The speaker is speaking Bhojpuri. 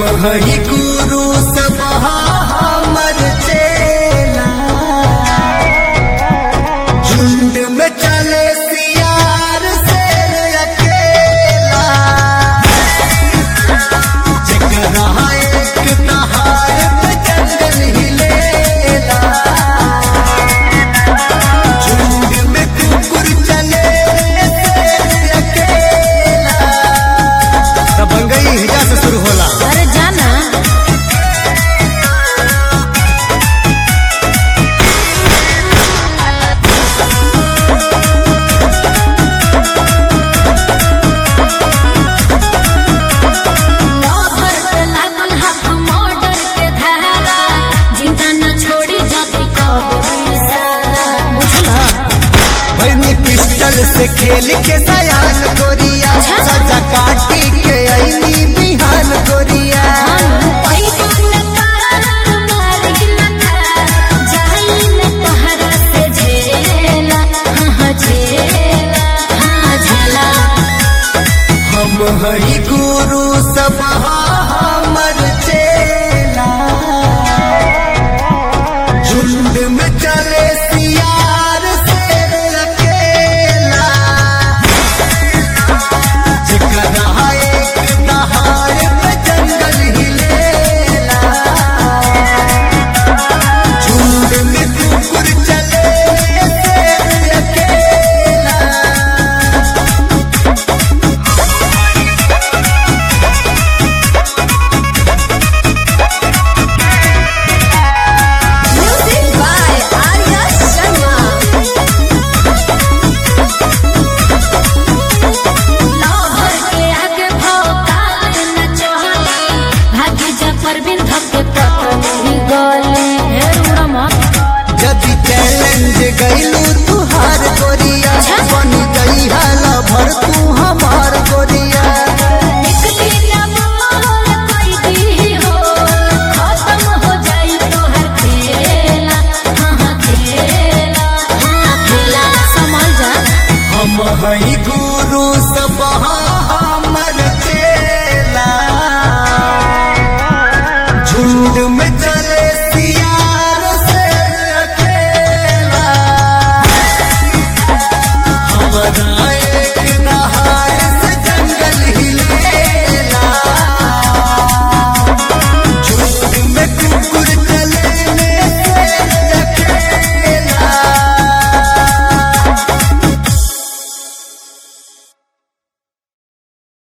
हरि गुरु सब हमर चेला झुंड में चले सियार शेर अकेला जकरा एक नहार पे जंगल हिलेला झुंड में कुकुर चले शेर अकेला दबंगई हिजा से शुरू होला अरे जाना लहर पे लागल हाथ मर्डर के धारा जिंदा न छोड़ी जाति कबूल सारा बुझला भैनी पिस्टल से खेल के सयान गोरिया सजा काटी के ऐनी बिहान गोरिया हम हरि गुरु सब